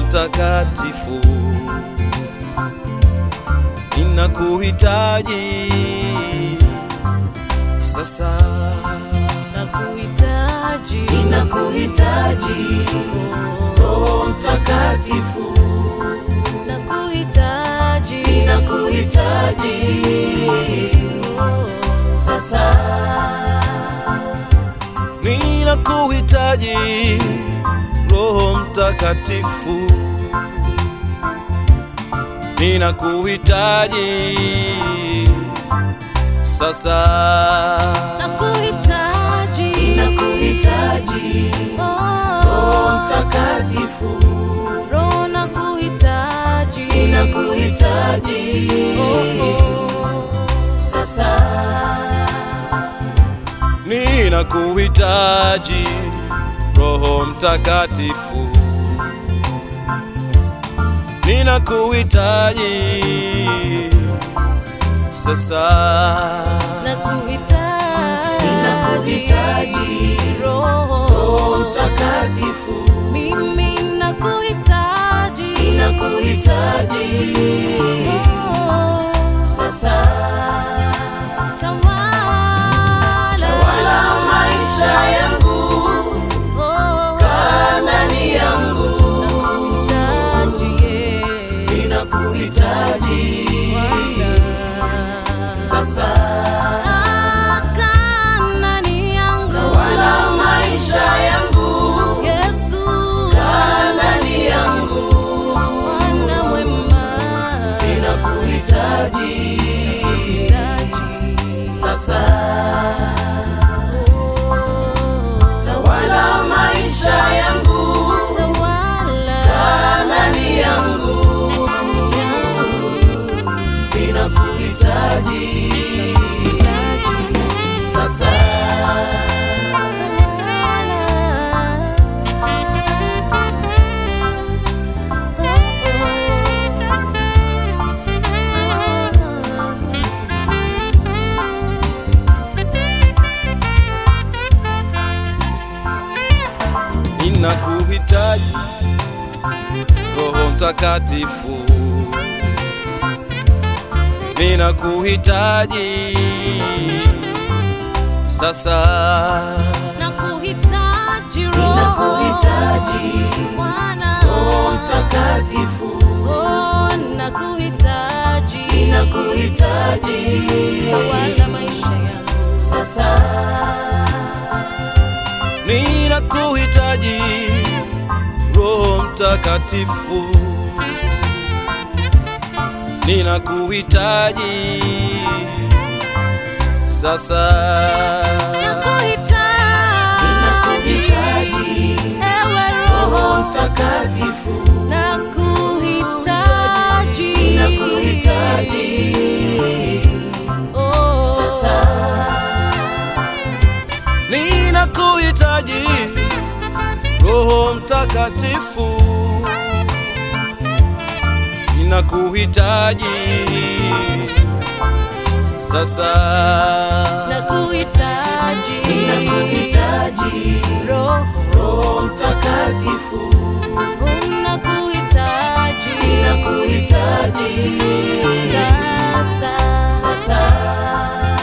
Mtakatifu, ninakuhitaji sasa, nakuhitaji Ninakuhitaji Roho Mtakatifu, nakuhitaji ninakuhitaji sasa, ninakuhitaji Roho Mtakatifu, ninakuhitaji sasa, nakuhitaji ninakuhitaji Roho Mtakatifu, Roho nakuhitaji ninakuhitaji sasa, ninakuhitaji Roho Mtakatifu, ninakuhitaji sasa, nakuhitaji ninakuhitaji Roho Roho Mtakatifu, mimi nakuhitaji ninakuhitaji Oh, sasa, tawala wala maisha yangu Oh, kaa ndani yangu, nakuhitaji Yesu ninakuhitaji Bwana. sasa, Kaa ndani yangu wala maisha yangu Yesu kaa ndani yangu, Bwana mwema ninakuhitaji Hitaji. sasa, Oh, tawala maisha yangu tawala kaa ndani yangu, ninakuhitaji Hitaji. sasa. ninakuhitaji Roho Mtakatifu, ninakuhitaji sasa, Nakuhitaji Roho Ninakuhitaji Bwana. Roho Mtakatifu, Oh, nakuhitaji ninakuhitaji tawala maisha yangu sasa, ninakuhitaji Roho Mtakatifu, ninakuhitaji sasa, nakuhitaji ninakuhitaji ewe Roho Roho Mtakatifu, nakuhitaji ninakuhitaji Oh, sasa, ninakuhitaji Roho Mtakatifu, ninakuhitaji sasa, nakuhitaji ninakuhitaji Roho Roho Mtakatifu, nakuhitaji ninakuhitaji sasa sasa,